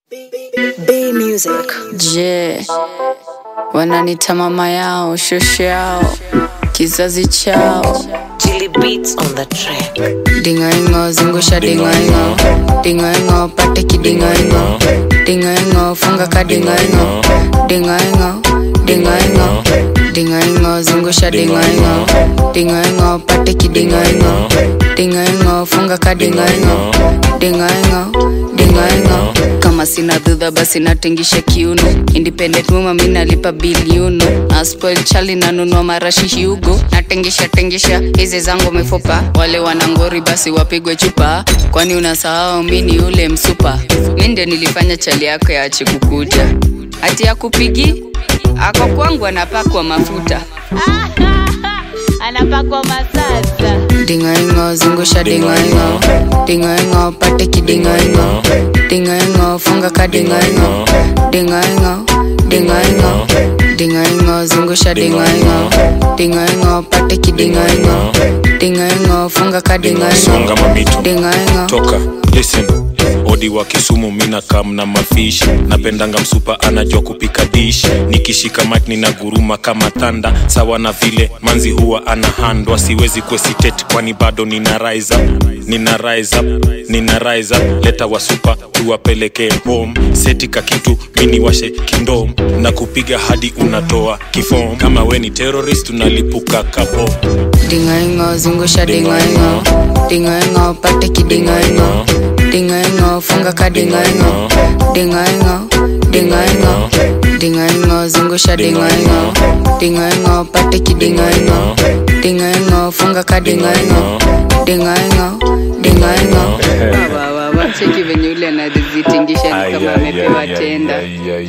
B Music. Je, wananita mama yao, shosho yao, kizazi chao. Jilly Beats on the track. Dingaingo, zungusha dingaingo, dingaingo, pate kidingaingo, dingaingo, funga ka dingaingo, dingaingo, dingaingo, dingaingo, zungusha dingaingo, dingaingo, pate kidingaingo, dingaingo, funga ka dingaingo, dingaingo, dingaingo. Kama sina dhudha basi natingisha kiuno, independent mama mi nalipa biliuno, na spoil chali nanunua marashi hiugo, natingisha tingisha hizi zangu mifupa, wale wanangori basi wapigwe chupa, kwani unasahau mi ni ule msupa, mi ndio nilifanya chali yako yaache kukuja, hati ya kupigi ako kwangu anapakwa mafuta anapakwa masasa dingaingo zungusha dingaingo dingaingo pate kidingaingo dingaingo funga ka dingaingo dingaingo dingaingo dingaingo zungusha dingaingo dingaingo pate kidingaingo dingaingo funga ka dingaingo songa mamitu dingaingo toka listen odi wa kisumu mina kam na mafishi napendanga msupa anajua kupika dish nikishika mik nina guruma kama thanda sawa na vile manzi huwa ana handwa siwezi kuesitet kwani bado nina rise up nina rise up nina rise up leta wasupa tuwapeleke home setika kitu mini washe kindom na kupiga hadi unatoa kifom kama we ni terrorist unalipuka kapo dingaingo zungusha dingaingo dingaingo pate kidingaingo dingaingo funga ka dingaingo dingaingo dingaingo dingaingo zungusha dingaingo dingaingo pate kidingaingo dingaingo funga ka dingaingo dingaingo dingaingo cheki venye ule anazitingisha ni kama amepewa tenda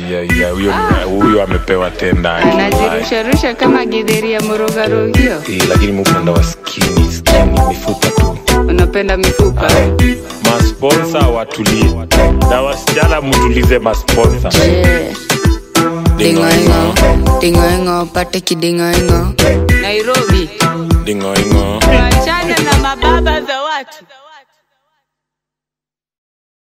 huyo amepewa tenda anazirusharusha kama gidheri ya morogarogio Eh, lakini mupenda wa skini skini mifupa tu unapenda mifupa masponsa watulie na wasichana mtulize masponsa Je, dingaingo dingaingo pate kidingaingo nairobi dingoingo tuachane na mababa za watu